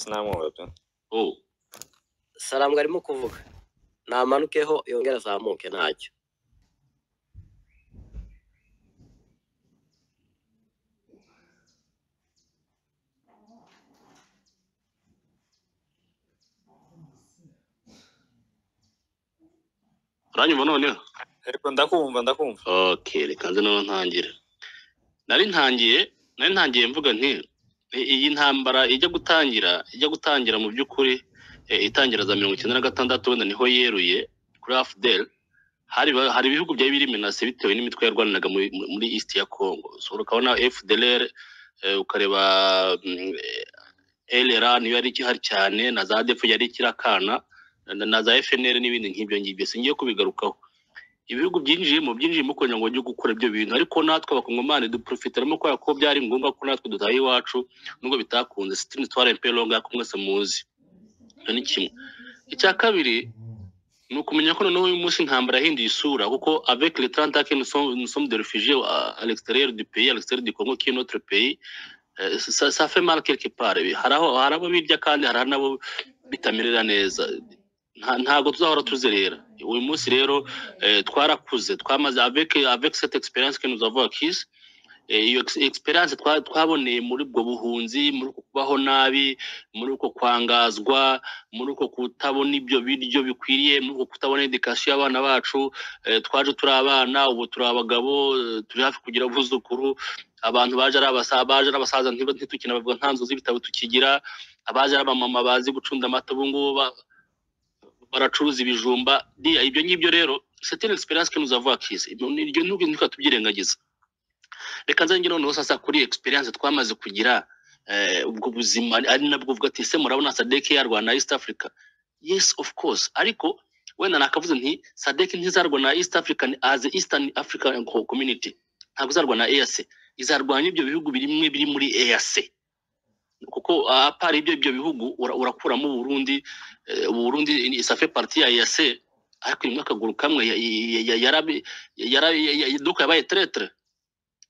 sinamubaza sarambwa arimo kuvuga namanukeho yongere azamuke ntacyo uranyuma noneho ariko ndakumva ndakumva ok reka nze noneho ntangire nari ntangiye nari ntangiye mvuga nti "I- iyi ntambara ijya gutangira ijya gutangira mu by'ukuri eh, itangira za mirongo icyenda na gatandatu wenda niho yeruye kuri afudeli hari ba- hari ibihugu byari biri menase bitewe n'imitwe yarwaniraga muri muri east ya congo so urabona fdlr eh, ukareba mm, eh, lra niyo yari ikihari cyane na za defu yari ikirakana na- na za fnr n'ibindi nk'ibyo ngibyo singiye kubigarukaho ibihugu byinjiyemo byinjiyemo kugira ngo bajye gukora ibyo bintu ariko natwe abakongomani duprofitaramo kubera ko byari ngombwa ko natwe dutaha iwacu nubwo bitakunze sitini tware pe longa ko mwese muzi icyo ni kimwe icya kabiri ni ukumenya ko noneho uyu munsi intambara yahinduye isura kuko avec le trente ans que nous sommes- nous sommes de réfugiés à- à l'extérieur du pays à l'extérieur du Congo qui est notre pays eh, ça, ça fait mal quelque part hari aho hari abo birya kandi hari n'abo bitamerera neza Nta- ntabwo tuzahora tuzerera uyu munsi rero eh, twarakuze twamaze avec avec cette expérience que nous avons acquise eh, iyo ex- experience twa- twaboneye muri ubwo buhunzi muri uko kubaho nabi muri uko kwangazwa muri uko kutabona ibyo biryo bikwiriye muri uko kutabona edikasiyo y'abana bacu eh, twaje turi abana ubu turi abagabo eh, turi hafi kugira abuzukuru abantu baje ari abasaza baje ari abasaza ntiba- ntitukinabavuga nta nzu z'ibitabo tukigira abaje ari abamama bazi gucunda amata ubu ngubu ba- baracuruza ibijumba Dia, ibyo ngibyo rero c'est une experience que nous avons acquise iryo nubwo ntitwatubyirengagiza reka nze ngire noneho sasa kuri experience twamaze kugira eh, ubwo buzima ari nabwo uvuga ati ese murabona sadek yarwana na east africa yes of course ariko wenda nakavuze nti sadek ntizarwana na east african as the eastern african Co- community ntabwo izarwana na eac izarwanya ibyo bihugu birimwe biri muri eac kuko ah, apara ibyo ibyo bihugu ura- urakuramo uburundi eh, uburundi ni- ça fait partie ya eac ariko imwe akaguru kamwe ya- ya- ya- yarabi- yarabi- ya- ya- duka yabaye tretre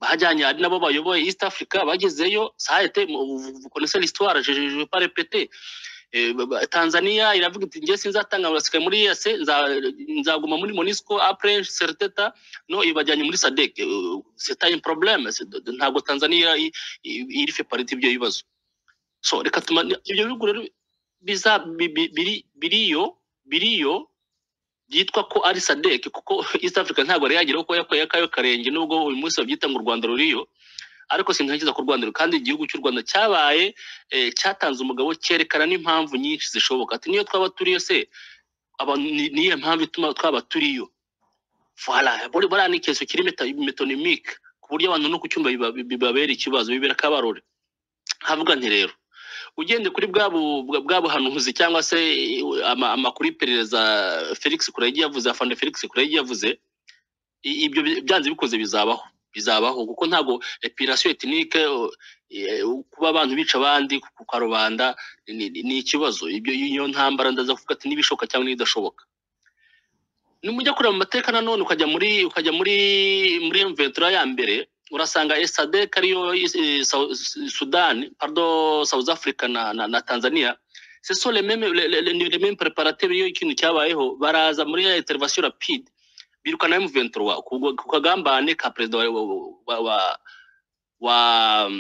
bajyanye hari nabo bayoboye east africa bagezeyo sahete konesera histoire je je- je vais pas répéter Eh, ba- ba- tanzania iravuga iti ngiye sinzatanga urasigaye muri EAC nza- nzaguma muri monisco apres serteta no ibajyanye muri sadek c'est un problème C'est- d- d- ntabwo tanzania i- i- iri fait partie ibyo bibazo so reka tuma ibyo bihugu rero biza bi- bi- biri biriyo biriyo byitwa ko ari sadek kuko east africa ntabwo yari yageraho ko yakoye akayo karenge nubwo uyu munsi babyita ngo u rwanda ruriyo ariko sintekereza ko u rwanda ruriyo kandi igihugu cy'u rwanda cyabaye eh, cyatanze umugabo cyerekana n'impamvu nyinshi zishoboka ati niyo twaba turiyo se aba- ni- niyo mpamvu ituma twaba turiyo voilà buri buriya ni ikibazo kiri meta- metonymike ku buryo abantu no ku cyumba biba- bibabera ikibazo bibera akabarore havuga nti rero ugende kuri bwa bu- bwa- bwa buhanuzi cyangwa se eh, ama- amakuru y'iperereza felix kurege yavuze afande felix kurege yavuze i- ibyo bi- byanze bikoze bizabaho bizabaho kuko ntabwo epirasiyo etinike kuba abantu bica abandi ku karubanda ni- ni ni ikibazo ibyo iyo ntambara ndaza kuvuga ati n'ibishoboka cyangwa n'ibidashoboka numujya kureba mu mateka nanone ukajya muri ukajya muri muri mventura ya mbere urasanga esadek ariyo eh, Sau- sudani pardo south africa na, na, na tanzania ce sont les mêmes les, les, les, les mêmes préparatives iyo ikintu cyabayeho baraza muri ya intervention rapide birukana M23 ku ku kagambane ka perezida wa wa wa, wa,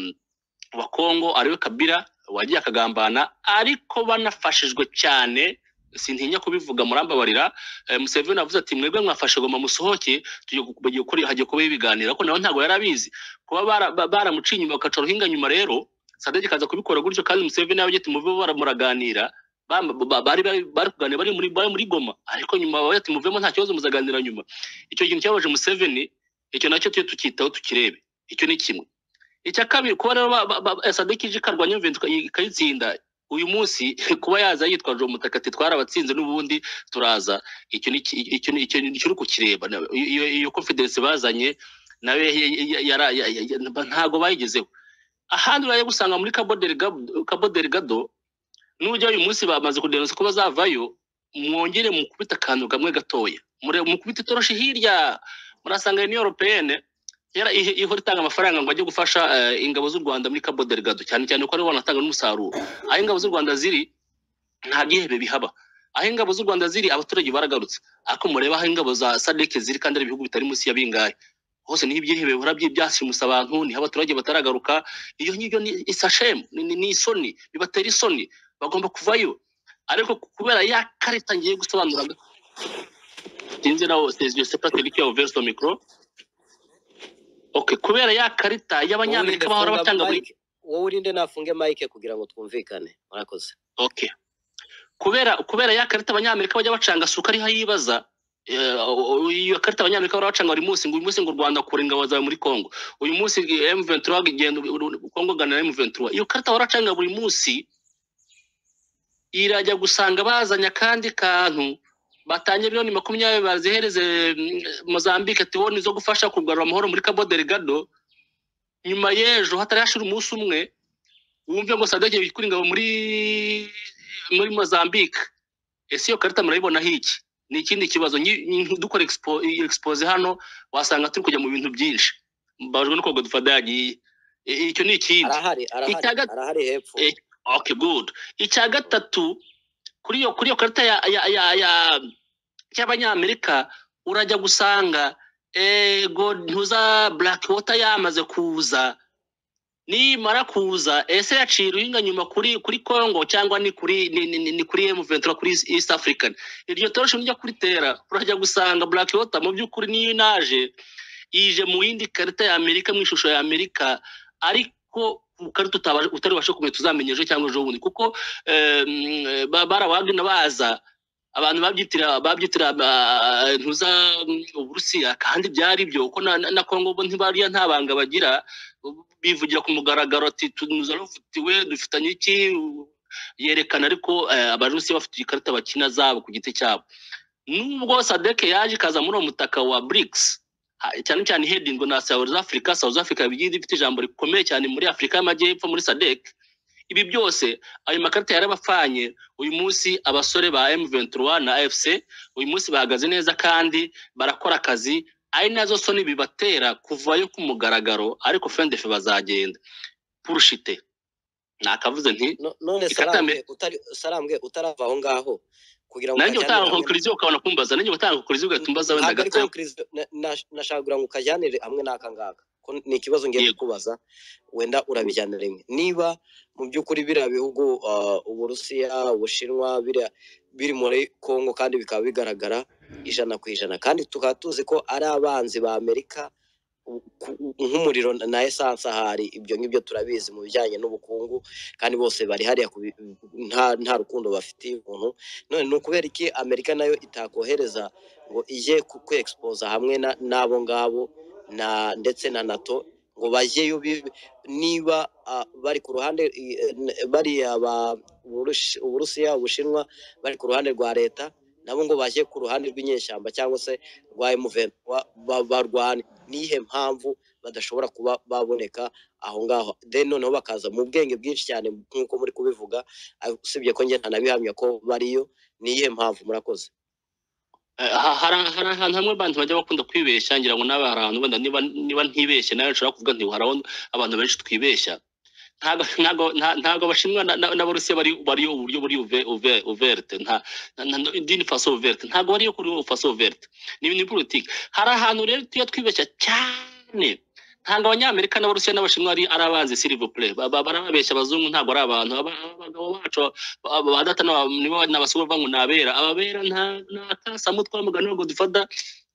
wa Kongo ariwe Kabila wagiye akagambana ariko banafashijwe cyane sintinya kubivuga murambabarira eh, Museveni avuze ati mwebwe mwafashe goma musohoke tugiye gu- bagiye kuri hagiye kuba ibiganiro ariko nawe ntabwo yarabizi kuba bara- ba- baramuciye inyuma bakaca ruhinga nyuma rero Sadek kaza kubikora gutyo kandi Museveni yawe ati muve baramuraganira bam- ba- bari bari bari kuganira bari muri bari muri goma ariko nyuma bavuze ati muvemo nta kibazo muzaganira nyuma icyo kintu cyabaje Museveni icyo nacyo tujye tukitaho tukirebe icyo ni kimwe icya kabiri kuba rero ba- ba- ba- sadek ije ikarwanya Juventus ika- ikayitsinda uyu munsi kuba yaza yitwaje uwo mutaka ati twarabatsinze n'ubundi turaza icyo ni ki- icyo ni icyo ni icyo uri kukireba Na- iyo iyo confidence bazanye nawe ya- ya- yara- ya- ya- ya- ntago bayigezeho ahandi urajya gusanga muri Cabo Delgado Cabo Delgado nujya uyu munsi bamaze kudenonsa ko bazavayo mwongere mukubite akantu kamwe gatoya Mure- mukubite itoroshi hirya murasanga ni europeyene yara ihe- ihora itanga amafaranga ngo ajye gufasha eh, ingabo z'u rwanda muri cabo delgado cyane cyane ko aribo banatanga n'umusaruro aho ingabo z'u rwanda ziri nta bwihebe bihaba aho ingabo z'u rwanda ziri abaturage baragarutse ariko mureba aho ingabo za sadek ziri kandi ari ibihugu bitari munsi ya bingahe hose niho ibyihebe bihora byi- byashimusa abantu niho abaturage bataragaruka iyo ngibyo ni isashemu ni, ni, ni isoni bibatera isoni bagomba kuvayo ariko kubera ya karita ngiye gusobanura sinzi nawe sezio sepatrick yawe son micro okay kubera ya karita y'abanyamerika bahora Wowe batanga urinde funga buri mic. wowe urinde nafunge mike kugira ngo twumvikane murakoze okay kubera kubera ya karita abanyamerika bajya bacanga suka ariho yibaza eh, o- o- iyo karita abanyamerika bahora bacanga buri munsi ngo uyu munsi ngo u rwanda kura ingabo zawe muri congo uyu munsi m23 genda u- u- congo gana na m23 iyo karita bahora bacanga buri munsi irajya gusanga bazanye akandi kantu batangiye miliyoni makumyabiri bazihereze mm, mozambique ati "Wo ni zo gufasha kugarura amahoro muri cabo delgado nyuma y'ejo hatari hashira umunsi umwe wumve ngo sadege yikura ingabo muri muri mozambique ese iyo karita murayibonaho iki ni ikindi kibazo nyi- nyi- dukora expo- expose hano wasanga turi kujya mu bintu byinshi mbabajwe no kuwa godfada yagiye I- icyo ni ikindi arahari arahari Itaga- arahari hepfo Eh, okay good icya gatatu kuri iyo kuri iyo karita ya ya ya ya y'abanyamerika urajya gusanga ego ntuza black water yamaze kuza nimara kuza ese yaciye uruhinga nyuma kuri kuri congo cyangwa ni kuri ni, ni, ni, ni kuri m23 kuri east african iryo torosho nijya kuritera urajya gusanga black water mu by'ukuri niyo inaje ije mu yindi karita ya amerika mu ishusho ya amerika ariko ukari tutabasha utaribasha kumenya tuzamenya ejo cyangwa ejo bundi kuko eh, mm, ba- barawagina baza abantu babyitira babyitira ba- ntuza mm, uburusiya kandi byari byo kuko na, na- na kongo bo ntibariya nta banga bagira bivugira ku mugaragaro ati tunuza ruvutiwe dufitanye iki yerekana ariko eh, abarusiya bafite ikarita bakina zabo ku giti cyabo nubwo sadeke yaje ikaza muri uwo mutaka wa brics ha- cyane cyane ihedingwa na South Africa South Africa bigiye ifite ijambo rikomeye cyane muri Afurika y'Amajyepfo muri SADC ibi byose ayo makarita yarabafanye uyu munsi abasore ba M23 na AFC uyu munsi bahagaze neza kandi barakora akazi ari nazo soni bibatera kuvayo ku mugaragaro ariko fendefe bazagenda purushite nakavuze nti No- none Ikata salambwe mbere. utari salambwe utarava aho ngaho kugira ngo nanjye ukajyanire utanga hamwe- konkuriziyo ukabona kumbaza nanjye utanga konkuriziyo ugahita umbaza wenda ntabwo ari gatayo conclusion na- na- nashakira ngo ukajyanire hamwe n'aka ngaka ko ni ikibazo ngiye Yego. kukubaza wenda urabijyana rimwe niba mu by'ukuri biriya bihugu uh, uburusiya ubushinwa biriya biri muri kongo kandi bikaba bigaragara ijana ku ijana kandi tukaba tuzi ko ari abanzi ba amerika u- ku- nk'umuriro na- na esanse ahari ibyo ngibyo turabizi mu bijyanye n'ubukungu kandi bose bari hariya ku bi- nta nta rukundo bafitiye umuntu none ni ukubera iki amerika nayo itakohereza ngo ije ku- kwexposa hamwe na- n'abo ngabo na ndetse na nato ngo bajyeyo bi- niba ah, bari ku ruhande i- eh, n- bariya ba- Uburush- uburusiya ubushinwa bari ku ruhande rwa leta nabo ngo bajye ku ruhande rw'inyeshyamba cyangwa se rwa M23 ba- barwane nihe mpamvu badashobora kuba baboneka aho ngaho then noneho bakaza mu bwenge bwinshi cyane nk'uko muri kubivuga ah, usibye ko njye ntanabihamya ko bariyo niyihe mpamvu murakoze Eh, ha- hari hari ahantu hamwe abantu bajya bakunda kwibeshya ngira ngo nawe hari ahantu wenda niba niba ntibeshye nawe nshobora kuvuga nti hari aho abantu benshi twibeshya ntago ntago nta- ntago abashinwa na- na- n'abarusiya bari bariyo uburyo buri uve uve uverte nta na- na- dini faso uverte ntago bariyo kuri ubu faso uverte ni ibintu politiki hari ahantu rero tuya twibeshya cyane ntabwo abanyamerika n'abarusiya n'abashinwa ari ari abanzi sirivu pure barababeshya abazungu ntabwo ari abantu Aba- abagabo bacu aba ba data n'aba- nibo n'abasore ngo ni abera ababera nta nta kasamutwe w'umugani ngo dufata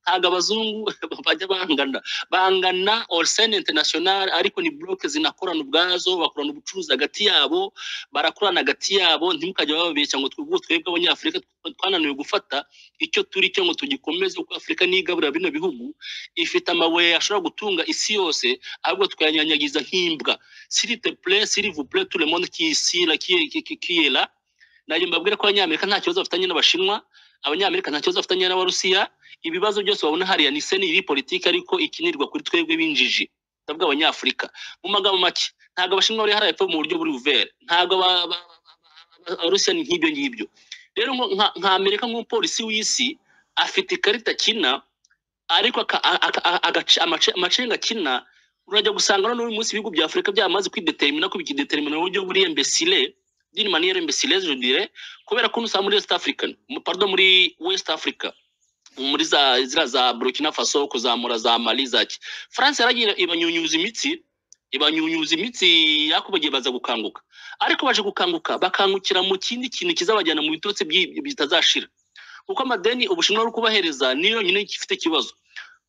ntabwo abazungu bajya bangana bangana oriseni interinasiyonari ariko ni buroke zinakorana ubwazo bakorana ubucuruzi hagati yabo barakorana hagati yabo ntimukajya bababeshya ngo twebwe twebwe abanyafurika tw- twananiwe gufata icyo turi cyo ngo tugikomeze kuko afurika niyo igaburira bino bihugu ifite amabuye ashobora gutunga isi yose ahubwo tukayanyanyagiza nk'imbwa s'il te plaît, s'il vous plaît, tout le monde qui est ici, là, qui, est- qui, qui, qui est là. Najye mbabwira ko abanyamerika nta kibazo bafitanye n'abashinwa, abanyamerika nta kibazo bafitanye n'abarusiya, ibibazo byose babona hariya ni seni iri politiki ariko ikinirwa kuri twebwe b'injiji. Ndavuga abanyafurika. Mu magambo make, ntabwo abashinwa bari hariya epfo mu buryo buri buvere. Ntabwo aba- aba- aba- abarusiya ni nk'ibyo ngibyo. Rero nko- nka nka Amerika nk'umupolisi w'isi afite ikarita kina ariko aka- aka- aka- agace- amace- amacenga akina urajya gusanga noneho uyu munsi ibihugu bya afurika byamaze kwidetermina ko bikidetermina mu buryo buri embesile d'une manière imbécile je dirais kubera ko usanga muri west african mu- pardon muri west africa muri za ziriya za burkina faso kuzamura za mali za ki france yaragiye ibanyunyuza imitsi ibanyunyuza imitsi yako bagiye baza gukanguka ariko baje gukanguka bakangukira mu kindi kintu kizabajyana mu bitotsi byi- bitazashira kuko amadeni ubushinwa buri kubahereza niyo yonyine ifite ikibazo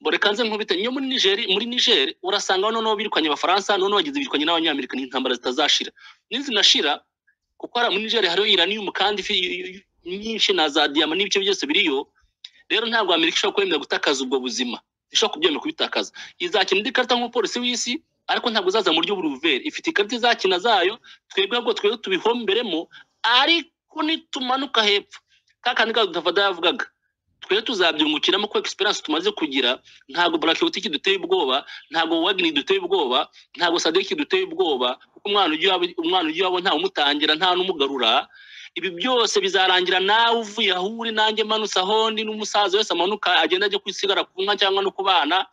boreka nze nkubite niyo muri nigeri muri nigeri urasanga noneho birukanye abafaransa noneho bagize birukanye n'abanyamerika n'intambara zitazashira nizinashira kuko hari muri nigeri hariho iranium kandi ifi nyinshi na za diyama n'ibice byose biriyo rero ntabwo amerika ishobora kwemera gutakaza ubwo buzima ishobora kubyemera kubitakaza izakina indi karita nk'umupolisi w'isi ariko ntabwo izaza mu buryo buruveri ifite ikarita izakina zayo twebwe ahubwo twebwe tubihomberemo ariko nitumanuka hepfo ka kandi kadafada yavugaga twe tuzabyungukiramo ko experience tumaze kugira ntabwo burakibutiki duteye ubwoba ntabwo wagini duteye ubwoba ntabwo sadeki duteye ubwoba kuko umwana ujya iwabo umwana ujya iwabo ntawe umutangira nta n'umugarura ibi byose bizarangira nawe uvuye aho uri nanjye manutse aho ndi n'umusaza wese amanuka agenda ajya kwisigara ku nka cyangwa no ku bana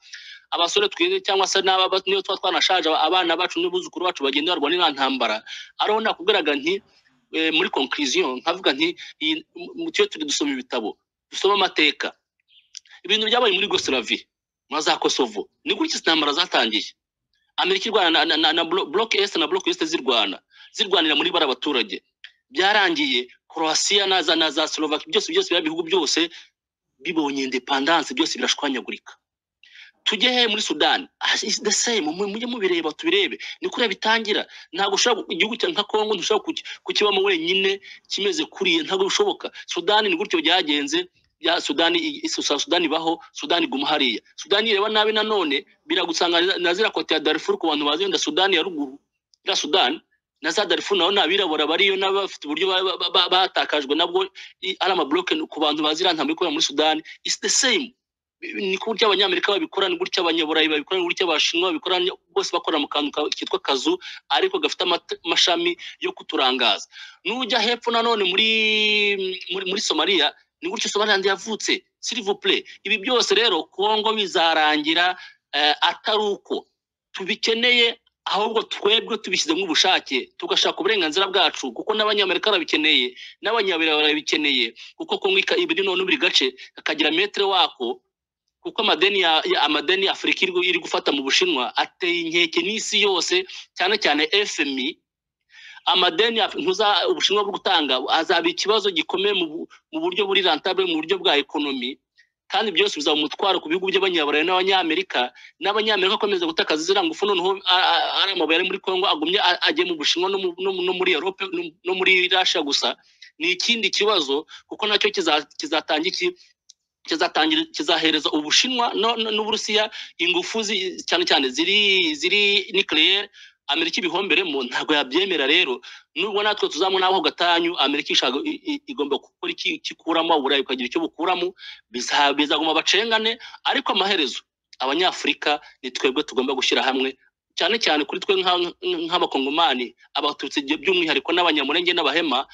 abasore twize cyangwa se n'aba niyo tuba twanashaje aba- abana bacu n'abuzukuru bacu bagenda barwana n'iriya ntambara ariho nakubwiraga nti eh, muri conclusion nkavuga nti iyi mu- tujye turi dusoma ibitabo dusoma amateka ibintu byabaye muri gosiravi na za kosovo ni gutya izi ntambara zatangiye amerika irwana na, na, na, na blo- bloc est na bloc est zirwana zirwanira muri bara abaturage byarangiye croatia na za na za slovaki byose byose bya bihugu byose bibonye independance byose birashwanyagurika tujye he muri sudani Ah, it's the same mu- mujye mubireba tubirebe ni kuriya bitangira ntabwo ushobora igihugu cya nka kongo ntushobora kuki- kukibamo wenyine kimeze kuriya ntabwo bishoboka sudani ni gutyo byagenze ya sudani i- i- sudani ibaho sudani iguma hariya sudani ireba nabi nanone biragusanga na zira kote ya darifuru ku bantu bazi wenda sudani ya ruguru ya sudani na za darifuru naho ni abirabura bariyo n'abafite uburyo ba- ba- ba- batakajwe nabwo i- ari amabloke ku bantu bazi iriya ntambwe ikorera muri sudani it's the same ni ku buryo abanyamerika babikora ni gutya abanyaburayi babikora ni gutya abashinwa babikora ni- bose bakora mu kantu ka- kitwa kazu ariko gafite amate- amashami yo kuturangaza nujya hepfo nanone muri muri, muri somaliya ni gutyo somaliland yavutse silivuple ibi byose rero kongo bizarangira eh, atari uko tubikeneye ahubwo twebwe tubishyizemo ubushake tugashaka uburenganzira bwacu kuko n'abanyamerika barabikeneye n'abanyaburayi barabikeneye kuko kongo ika- ibiri none buri gace kakagira metere wako kuko amadeni ya, ya amadeni ya afurika iri gu- iri gufata mu bushinwa ateye inkeke n'isi yose cyane cyane fmi amadeni ya- ntuza ubushinwa bwo gutanga azaba ikibazo gikomeye mu bu- mu buryo buri rentable mu buryo bwa ekonomi kandi byose bizaba umutwaro ku bihugu by'abanyaburayi n'abanyamerika n'abanyamerika akomeza gutakaza ziriya ngufu noneho a- a- ari amabuye ari muri kongo agumye a- ajya mu bushinwa no mu- no mu- no muri europe no- no muri rasha gusa ni ikindi kibazo kuko nacyo kiza- kizatanga iki kizatangira kizahereza ubushinwa no- no- n'uburusiya ingufu zi- cyane cyane ziri ziri nucleaire amerika ibihomberemo ntabwo yabyemera rero nubwo natwe tuzabona aho gatanyu amerika ishaka- i- i- igomba gukora iki kikuramo uburayi bukagira icyo bukuramo biza- bizaguma bacengane ariko amaherezo abanyafurika ni twebwe tugomba gushyira hamwe cyane cyane kuri twe nka- nk'abakongomani abatutsi byu- by'umwihariko n'abanyamurenge n'abahema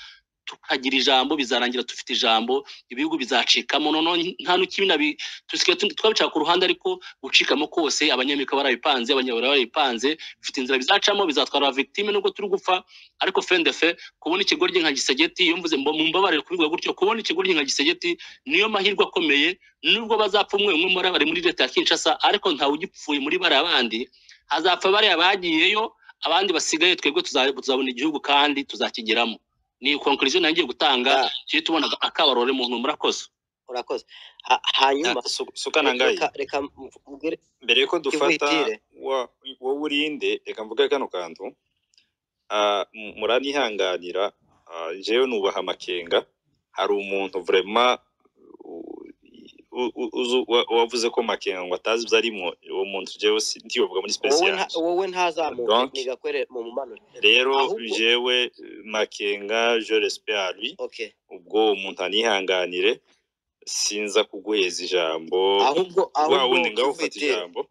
tukagira ijambo bizarangira dufite ijambo ibihugu bizacikamo noneho nta n'ukibinabi tusigaye tu- twabicara ku ruhande ariko gucikamo kose abanyamerika barabipanze abanyaburayi barabipanze bifite inzira bizacamo bizatwara victime nubwo turi gupfa ariko fendefe kubona ikigoryi nka gisegeti iyo mvuze mba- mumbabarire kubivuga gutyo kubona ikigoryi nka gisegeti niyo mahirwe akomeye nubwo bazapfa umwe umwe muri bari muri leta ya kinshasa ariko ntawe ugipfuye muri bariya bandi hazapfa bariya bagiyeyo abandi basigaye twebwe tuza- tuzabona igihugu kandi tuzakigeramo ni conclusion nangiye gutanga Ah. tujye tubona akabarore muntu murakoze urakoze Ha- hanyuma Su- sukana ngai reka reka mvugire mbere yuko dufata Ihutire. wa- wowe urinde reka mvuge kano kantu Ah, m- muranihanganira Ah, jewe nubaha amakenga hari umuntu vrema u- u- u- uzu- wa- wavuze ko makenga ngo atazi ibyo arimo uwo muntu jewe si- ntiyovuga muri wowe special nta- wowe ntazamuke Donc- nigakwere mu mumanure rero ahubwo- jewe makenga je respect à lui okay ubwo uwo muntu anihanganire sinza kuguheza ijambo ahubwo wa ahubwo wundi ngaho ufata Kivitire, ijambo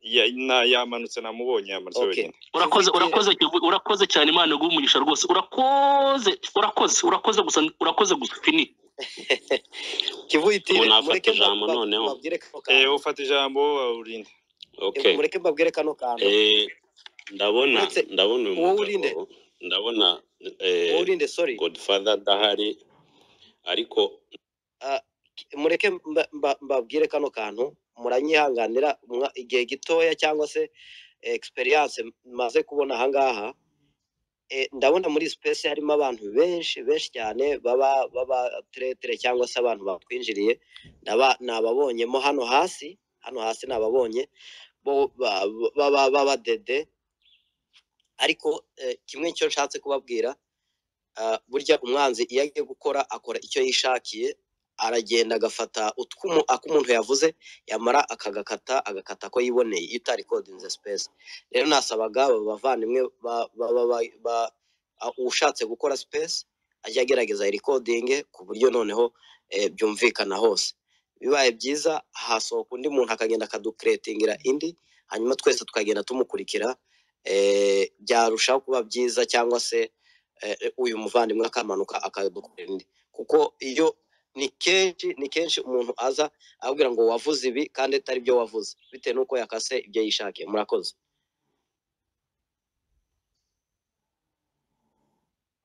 Ya- na- yamanutse namubonye yamanutse Okay. wenyine urakoze Kivitire. urakoze Kivu- urakoze cyane imana iguhe umugisha rwose urakoze urakoze urakoze gusa urakoze gusa fini kivuyitire Umuntu afata mureke ijambo mba- noneho. mbabwire kano Eh, kantu ufata ijambo urinde okay mureke mbabwire kano kantu Eh, ndabona Uretse- ndabona uyu wowe uri nde? mugabo ndabona eh, urinde sorry godfather adahari ariko mureke mba- mba- mbabwire kano kantu muranyihanganira mwa- igihe gitoya cyangwa se experience maze kubona ahangaha Eh, ndabona muri space harimo abantu benshi benshi cyane baba baba tretere cyangwa se abantu bakwinjiriye ndaba nababonyemo hano hasi hano hasi nababonye bo- ba- baba baba dede ariko eh, kimwe cyo nshatse kubabwira ah, burya umwanzi iyo agiye gukora akora icyo yishakiye aragenda agafata utwumu ak'umuntu yavuze yamara akagakata agakata ko yiboneye iyo utari kodinze space rero nasabaga aba bavandimwe ba- ba- ba- ba- ba- a- ushatse gukora space ajya agerageza irikodinge ku buryo noneho eh, byumvikana hose bibaye byiza hasohoka undi muntu akagenda akadukuretingira indi hanyuma twese tukagenda tumukurikira eh, byarushaho kuba byiza cyangwa se eh, uyu muvandimwe akamanuka akadukorera indi kuko iyo ni kenshi ni kenshi umuntu aza ababwira ngo wavuze ibi kandi atari byo wavuze bitewe n'uko yakase ibyo yishakiye murakoze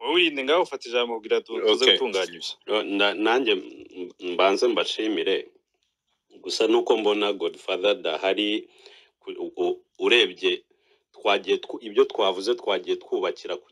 wowe urinde ngaho ufata ijambo ubwira tu- tuze Okay. gutunganya ibyo eh, nda- nanjye m- mbanze mbashimire gusa nuko mbona godfather adahari ku- u- u- urebye twagiye twu- ibyo twavuze twagiye twubakira ku